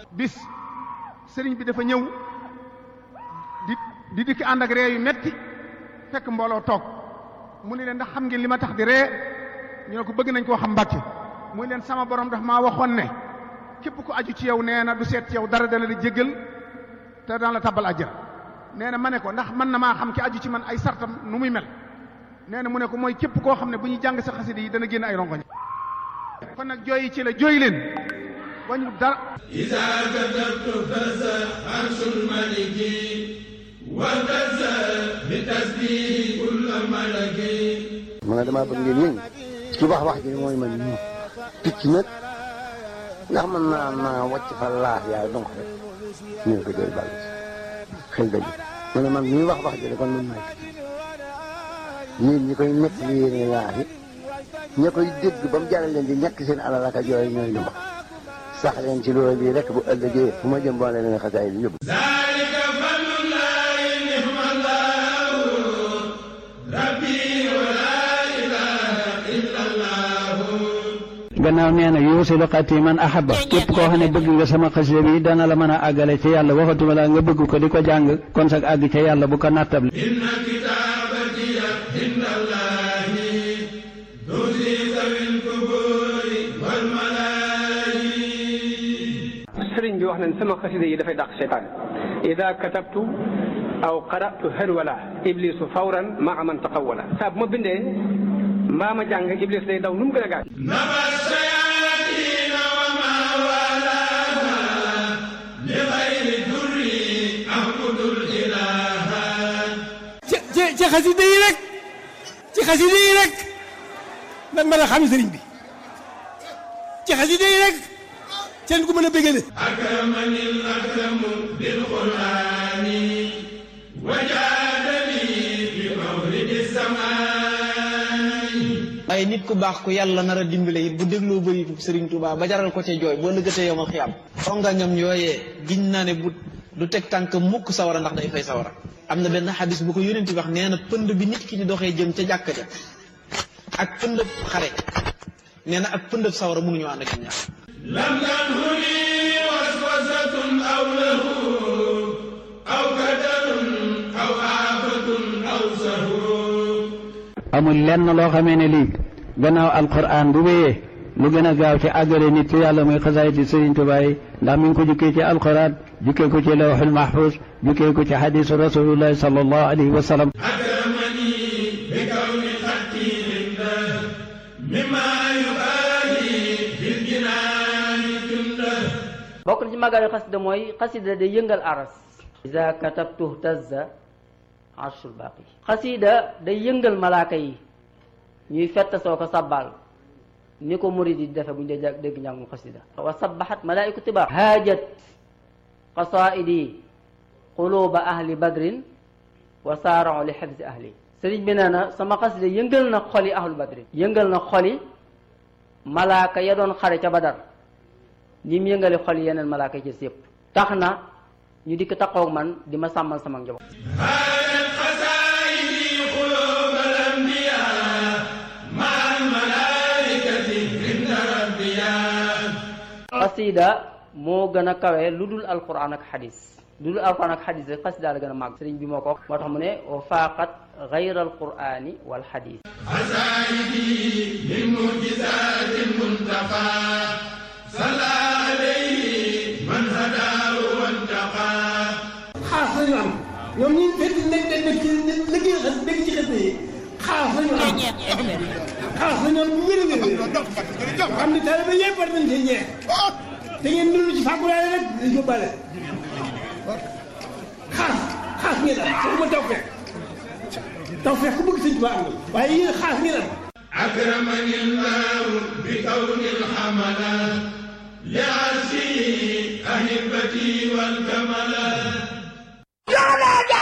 bis sëriñ bi dafa ñëw di di dikk ànd ak ree yu metti fekk mbooloo toog mu ne leen ndax xam ngeen li ma tax di ree ñu ne ko bëgg nañ koo xam mbàkke muy leen sama borom daf maa waxoon ne képp ku aju ci yow nee na du seet ci yow dara dana la jéggal te daan la tabbal àjjana nee na ma ne ko ndax mën na maa xam ki aju ci man ay sartam nu muy mel nee na mu ne ko mooy képp koo xam ne bu ñuy jàng sa xasida yi dana génn ay rongoñ kon nag jooyi ci la jooy leen wañu dara إذا كتبت فزع عرش الملك وفزع بتسبيح كل ملك ma ne damaa bëgg ngeen yëngu ci wax wax ji mooy man ñu picc nag ndax mën naa naa wàcc fa laax yaay donc rek ñu ne ko jooy bàll xel dëgg ma ne man ñuy wax wax ji kon man maay picc yéen ñi koy nekk li yéene laax yi ña koy dégg ba mu jaral leen di ñàkk seen alal ak a jooy ñooy lu wax sax leen ci loolu bii rek bu ëllëgee fu ma jëm boole leen xasaay bi yóbbu ذلك فضل الله نعم الله ربي ولا إله إلا الله gannaaw nee na yuusilu xati man ahaba képp koo xam ne bëgg nga sama xasida bi dana la mën a àggale ci yàlla waxatuma la nga bëgg ko di ko jàng kon sag àgg ca yàlla bu ko nattable إن كتابتي عند الله تزي ذوي القبور والملائكة sëriñ bi wax nañ sama xasida yi dafay dàq seytaan ida katabtu aw qaratu hërwala iblisu fawran maa man taqawala saa bu ma bindee mbaa ma jàng iblis day daw nu mu gën a gaaw نبى الشياطين وما والاها لغير الدر أعبد الإله ci ci ci xasida yi rek ci xasida yi rek lan mën a xam sëriñ bi ci xasida yi rek seen ku mën a bégale أكرمني الأكرم بالقرآن وجادني بمولد السماء waaye nit ku baax ku yàlla nar a dimbale it bu dégloo bëritu Sëriñ Tuubaa ba jaral ko ca jooy boo lëggatee yomal xiyam xongañam yooyee giñ naa ne bu du teg tànk mukk sawara ndax day fay sawara am na benn xadis bu ko yónent wax nee na pënd bi nit ki di doxee jëm ca jàkka ja ak pëndëb xare nee na ak pëndëb sawara mënuñoo ànd ak ñaar لم تنهني وسوسة أو له أو كدر أو آفة أو سهو amul lenn loo xamee ne lii gannaaw alquran bu wéyee lu gën a gaaw ci àggale nit ci yàlla muy xasaayiti Sëriñ Tuubaa yi ndax mi ngi ko jukkee ci alquran jukkee ko ci lawxul mahfuz jukkee ko ci xadisu rasulullahi sallallahu alayhi wa sallam أكرمني بكون خطي عنده مما يبالي في الجنان جنده bokk na ci màggal xasida mooy xasida day yëngal aras iza katabtu tazza arshul baaqi xasida day yëngal malaaka yi ñuy fett soo ko sabbal ni ko murid yi di defe bu ñu dee dégg njàngum xasida wa sabbahat malaaiku tibar haajat qasaidi quluba ahli badrin wa saarao li xifzi ahli sëriñ bi nee na sama xasida yëngal na xoli ahlu badrin yëngal na xoli malaaka ya doon xare ca badar ñi mu yëngale xol yeneen malaaka yi ci yëpp tax na ñu dikk taxaw man di ma sàmmal sama njaboot هانت خزائني قلوب الأنبياء مع الملائكة عند ربيا xasida moo gën a kawe lu dul alquran ak xadis lu dul alquran ak xadis rek xasida la gën a màgg sëriñ bi moo ko wax moo tax mu ne wa faaqat gayra alqurani wal xadis عزائدي من معجزات المنتقى صلى عليه من هداه وانتقى xaas lañu am ñoom ñi fekk nekk nekk nekk ci liggéey xas dégg ci xas yi xaas lañu am xaas lañu am bu wér a wér wér xam ne taalibe yëpp war nañ cee ñeex te ngeen dund ci fàggulaale rek di yóbbaale xaas xaas ngeen am waxuma taw fekk taw fekk ku bëgg sëñ Tuubaa am na waaye yéen xaas ngeen am أكرمني الله بكون الحملة لعرشه أهبتي والكمال